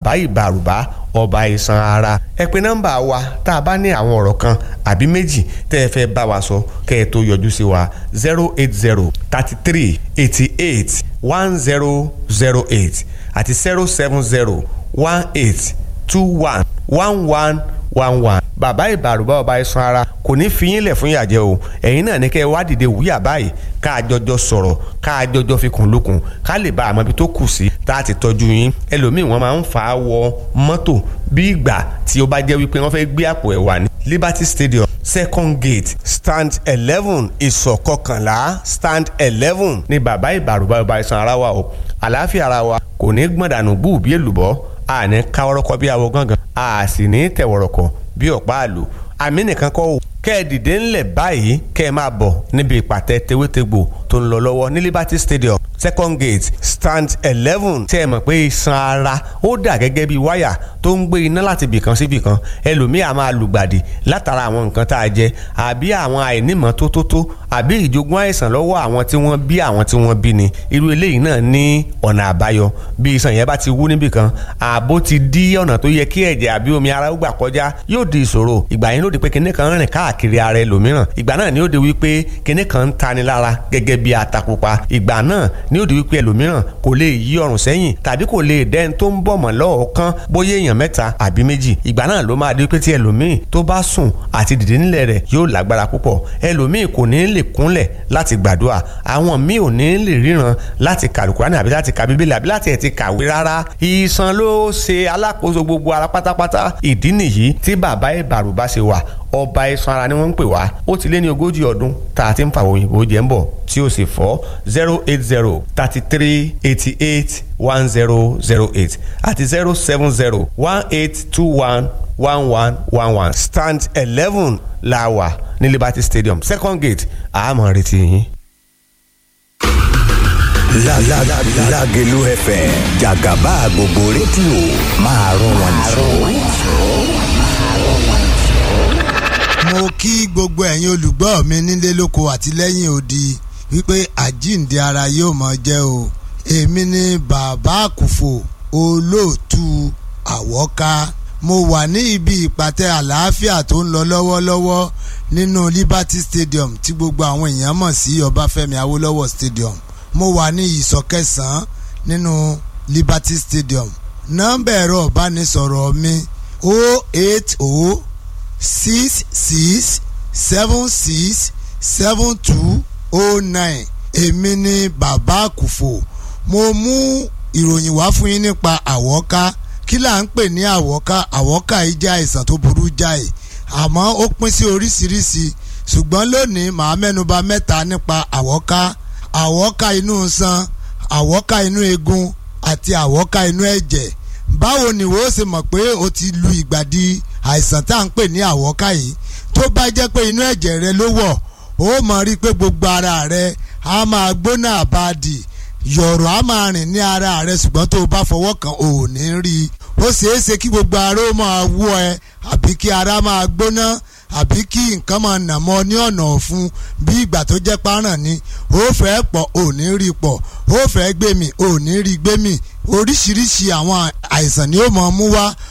bàbá ìbàrùbá ọba iṣan ara ẹ pè nọ́mbà wa tá a bá ní àwọn ọ̀rọ̀ kan àbí méjì tẹ́ ẹ fẹ́ bá wa sọ kẹ́ ẹ tó yọjú sí wa zero eight zero thirty three eighty eight one zero zero eight àti zero seven zero one eight two one one one one one bàbá ìbàrùbá ọba iṣan ara kò ní fi yín lẹ̀ fún ìyàjẹ́ o ẹ̀yin náà ní kẹ́ ẹ wá dìde wúyà báyìí ká a jọjọ sọ̀rọ̀ ká a jọjọ fi kùn lókun ká lè bá àmọ́ ibi tó kù sí tá a ti tọ́jú yín ẹlòmíì wọ́n máa ń fà á wọ mọ́tò bí ìgbà tí ó bá jẹ́ wípé wọ́n fẹ́ gbé àpò ẹ̀wà ní Liberty Stadium second gate stand eleven ìsọ̀ kọkànlá stand eleven ní bàbá ìbàrùbá ọba iṣan ara wa o àlàáfíà ara wa kò ní gbọ̀ndànù bú bí èlùbọ́ a ní káwọ́rọ́kọ́ bí awo gángan a sì ní tẹ̀wọ̀rọ̀kọ̀ bí ọ̀pá àlò àmì nìkan kọ́ o kẹ́ ẹ dìde ńlẹ̀ báyìí kẹ́ ẹ máa bọ̀ níbi ìpàtẹ tewétegbò tó ń lọ lọ́wọ́ ní Liberty Stadium second gate stand eleven tẹ́ ẹ mọ̀ pé iṣan ara ó dà gẹ́gẹ́ bí wáyà tó ń gbé iná láti bìkan sí bìkan ẹlòmíì á máa lùgbàdì látara àwọn nǹkan tá a jẹ àbí àwọn àìnímọ̀ tó tó tó àbí ìjogún àìsàn lọ́wọ́ àwọn tí wọ́n bí àwọn tí wọ́n bí ni irú eléyìí náà ní ọ̀nà àbáyọ bí iṣan yẹn bá ti wú níbìkan ààbò ti dí ọ̀nà tó yẹ kí ẹ̀jẹ̀ àbí omi ara ó gbà kọjá yóò di ìṣòro ìgbà yẹn ló di pé kinní kan rìn káàkiri ara ẹlòmíràn ìgbà náà ni ó di wípé kinní kan ń tani lára gẹ́gẹ́ bí atapupa ìgbà náà ni ó di wípé ẹlòmíràn kò lè yí ọrùn sẹ́yìn tàbí kò lè dẹ́n tó ń bọ̀ mọ́ lọ́ọ̀ọ́kán bóyá èèyàn mẹ́ta àbí méjì ìgbà náà ló máa di wípé tí ẹlòmíì tó bá sùn àti dìde nílẹ̀ rẹ̀ yóò lágbára púpọ̀ ẹlòmíì kò ní lè kúnlẹ̀ láti gbàdúrà àwọn míì ò ní lè ríran láti kàlùkùránì àbí láti ka bíbélì àbí láti ẹ̀ ti kàwé rárá ìsan ló ṣe alákòóso gbogbo ara pátápátá ìdí nìyí tí bàbá ìbàrùbá ṣe wà ọba iṣan ara ni wọ́n ń pè wá ó ti lé ní ogójì ọdún tá a ti ń fàwọn òyìnbó jẹ́ ń bọ̀ tí ó sì fọ́ zero eight zero thirty three eighty eight one zero zero eight àti zero seven zero one eight two one one one one one stand eleven la wà ní Liberty Stadium second gate àmọ́ retí yín. Lágẹ̀lú FM jàgàbá gbogbo rédíò máa rún wọn jù. mo kí gbogbo ẹ̀yin olùgbọ́ mi nílé lóko àti lẹ́yìn odi wípé àjíǹde ara yóò máa jẹ́ o èmi ni bàbá àkùfò olóòtú àwọ́ká mo wà ní ibi ìpàtẹ àlàáfíà tó ń lọ lọ́wọ́lọ́wọ́ nínú Liberty Stadium tí gbogbo àwọn èèyàn mọ̀ sí Ọbáfẹ́mi Awólọ́wọ̀ Stadium mo wà ní ìsọ̀ kẹsàn-án nínú Liberty Stadium nọ́mbà ẹ̀rọ ìbánisọ̀rọ̀ mi 080 six six seven six seven two oh nine èmi ni bàbá àkùfò mo mú ìròyìn wá fún yín nípa àwọ́ká kí là ń pè ní àwọ́ká àwọ́ká yìí jẹ́ àìsàn tó burú jáì àmọ́ ó pín sí oríṣiríṣi ṣùgbọ́n lónìí màá mẹ́nuba mẹ́ta nípa àwọ́ká àwọ́ká inú san àwọ́ká inú eegun àti àwọ́ká inú ẹ̀jẹ̀ báwo ni wo ṣe mọ̀ pé o ti lu ìgbàdí àìsàn tá à ń pè ní àwọ́ká yìí tó bá jẹ́ pé inú ẹ̀jẹ̀ rẹ ló wọ̀ ó mọ̀ rí i pé gbogbo ara rẹ á máa gbóná àbáàdì yọ̀rọ̀ á máa rìn ní ara rẹ ṣùgbọ́n tó o bá fọwọ́ kan ò ní rí i ó ṣeé ṣe kí gbogbo ara ó máa wú ẹ àbí kí ara máa gbóná àbí kí nǹkan máa nà mọ́ ní ọ̀nà ọ̀fun bí ìgbà tó jẹ́ páràn ni ó fẹ́ pọ̀ ò ní rí pọ̀ ó fẹ́ gbé mi ò ní rí gbé mi oríṣiríṣi àwọn àìsàn ni ó máa mú wá